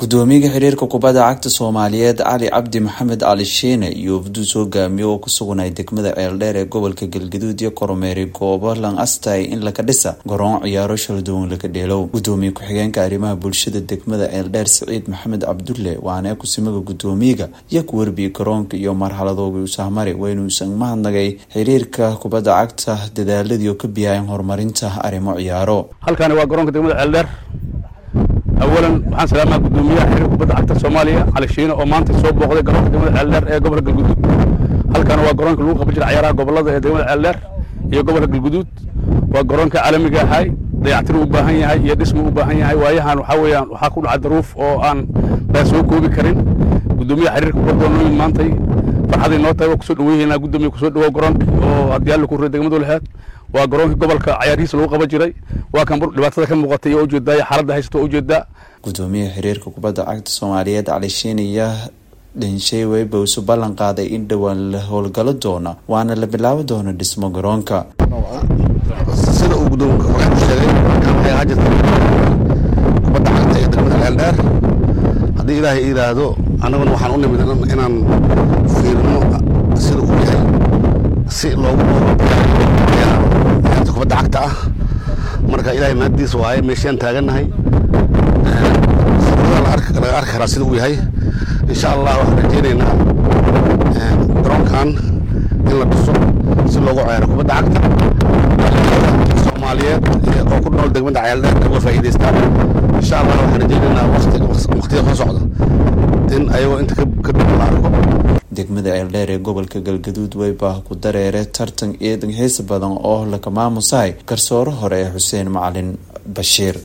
gudoomiyaha xiriirka kubadda cagta soomaaliyeed cali cabdi maxamed cali shiine iyo wafduu hogaamiye oo ku sugnay degmada ceeldheer ee gobolka galgaduud iyo kormeeri goobo lan astay in laka dhisa garoon ciyaaro shalduwan laga dheelow gudoomiye ku-xigeenka arrimaha bulshada degmada ceeldheer siciid maxamed cabdulle waana kusimaga gudoomiyaga iyo ku warbiyey garoonka iyo marxaladooga usahmari waynuusan mahadnagay xiriirka kubadda cagta dadaaladii oo ka biyaayeen horumarinta arrimo ciyaaro halkaani waa garoonka degmada ceeldheer awalan waxaan salaamaa gudoomiyaha xiriirka kubadda cagta soomaaliya cali shiine oo maanta soo booqday garoonka degmada ceeldheer ee gobolka galguduud halkaana waa garoonka lagu qaban jira ciyaaraha gobolada ee degmada ceeldheer iyo gobolka galguduud waa garoonka caalamiga ahay dayactir u baahan yahay iyo dhismu u baahan yahay waayahan waxaa weeyaan waxaa ku dhaca daruuf oo aan baa soo koobi karin gudoomiyaha xiriirka kubadda oo nooyin maantay farxaday noo tahay waa kusoo dhaweynaa gudoomiya kusoo dhawow garoonka oo haddii alla ku ray degmadu lahayd waa garoonkii gobolka cayaarhiisa lagu qaban jiray waa kan dhibaatada ka muuqatay oo ujeedaa iyo xaaladda haysato oo ujeedaa gudoomiyaha xiriirka kubadda cagta soomaaliyeed cali shiin iyo dhinshay weyba isu ballan qaaday in dhowaan la howlgalo doona waana la bilaabi doona dhismo garoonka sida uu gudoomiye ku sheegay waxay ahaa jirta kubadda cagta ee degmada ceeldheer haddii ilaahay yidhaahdo annaguna waxaan u nimid inaan fiirino sida uu yahay si loogu ciyaarta kubadda cagta ah marka ilaahay mahaddiis waaye meeshaan taagannahay laga arki karaa sida uu yahay insha allah waxaan rajeynaynaa garoonkan in la dhiso si loogu ciyaaro kubadda cagta soomaaliyeed oo ku nool degmada ceeldheer uga faa'iidaystaan insha allah waxaan rajeynaynaa waqtiga soo socda in ayagoo inta ka dib la arko degmada ceeldheer ee gobolka galgaduud weybaa ku dareere tartan ciidan xiisa badan oo laka maamusahay garsooro hore ee xuseen macalin bashiir